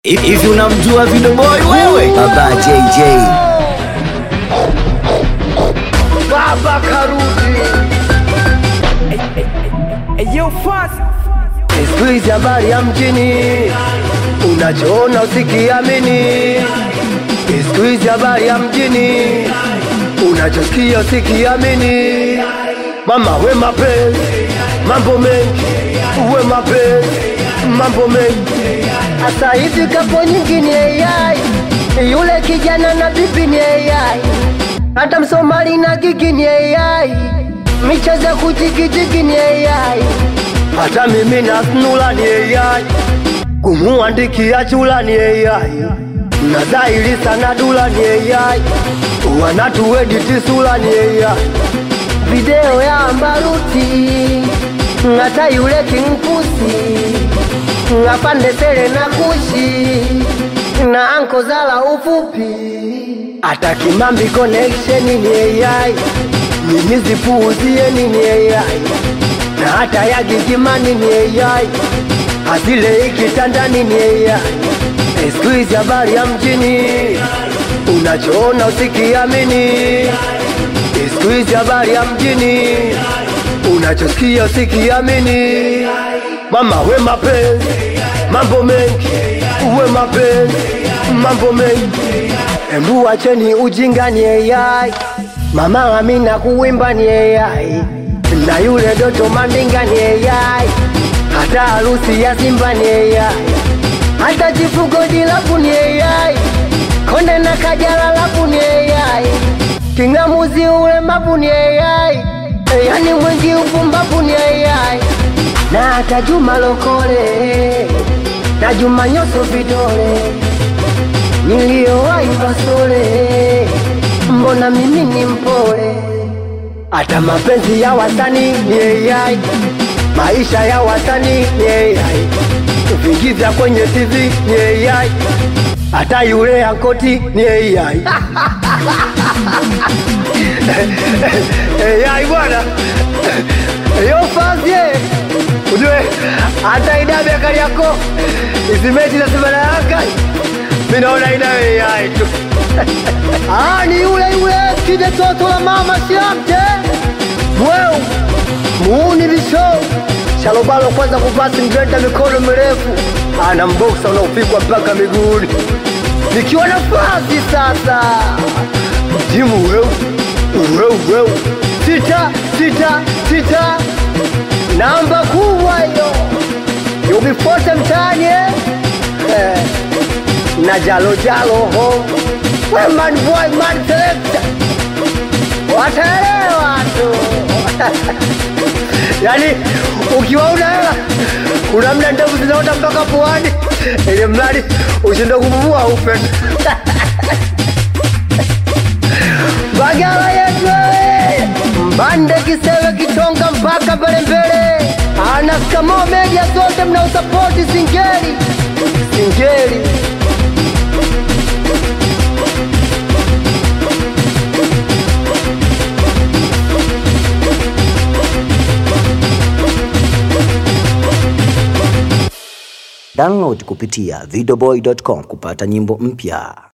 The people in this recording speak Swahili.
Hivi unamjua Video Boy wewe? Baba JJ. Baba karudi. Siku hizi habari ya mjini, unachoona usikiamini. Siku hizi habari ya mjini, unachosikia usikiamini. Mama we mapenzi, mambo mengi, uwe mapenzi, mambo mengi. Asa hivi kapo nyingi ni AI, yule kijana na bibi ni AI, hata Msomali na gigi ni AI, michezo ya kujigijigi ni AI, hata mimi na snula ni AI, kumuandikia chula ni AI, na dhahiri sana dula ni AI, wanatuediti sula ni AI, video ya Ambaruti ngata yule kinkusi ngapande sele na kushi na anko zala ufupi hata kimambi connection ni AI mimi zipuuzie ni AI na hata ya gigimani ni AI asile ikitandani ni AI siku hizi habari ya mjini unachoona usikiamini siku hizi habari ya mjini unachosikia usikiamini mama we mapenzi mambo mengi uwe mapenzi mambo mengi embu wacheni ujinga ni AI mama Amina kuwimba ni AI na yule Doto Mandinga ni AI hata harusi ya Simba ni AI hata chifugo dilapu ni AI konde na kajala lapu ni AI kingamuzi ule mapu ni AI yani mwingi upumbapu ni AI na hata Juma Lokole na Juma Nyoso vidole niliyowahi Basole, mbona mimi ni mpole? Hata mapenzi ya wasanii ni AI, maisha ya wasanii ni AI, vingi vya kwenye TV ni AI, hata yule ankoti ni AI. AI bwana yo fazie ujue hata idabe kali yako izimeti za Simba na Yanga mimi naona ina AI tu ah ni yule yule kide toto la mama siamte mweu muuni bisho shalobalo kwanza kupasi mgrenda mikono mirefu ana mboksa unaopigwa mpaka miguuni nikiwa nafasi sasa timu weu weu weu sita sita sita namba kubwa hiyo yubifote mtaani eh? Eh, na jalo jalo ho we man boy man selector wataelewa tu yani ukiwa una hela kuna mda ndevu zinaota mpaka puani ili mradi ushinde kupumua ufe Bagala yetu eh, mbande kisewe kitonga mpaka mbele mbele, ana skamo media zote mnaosapoti singeli singeli Download kupitia videoboy.com kupata nyimbo mpya.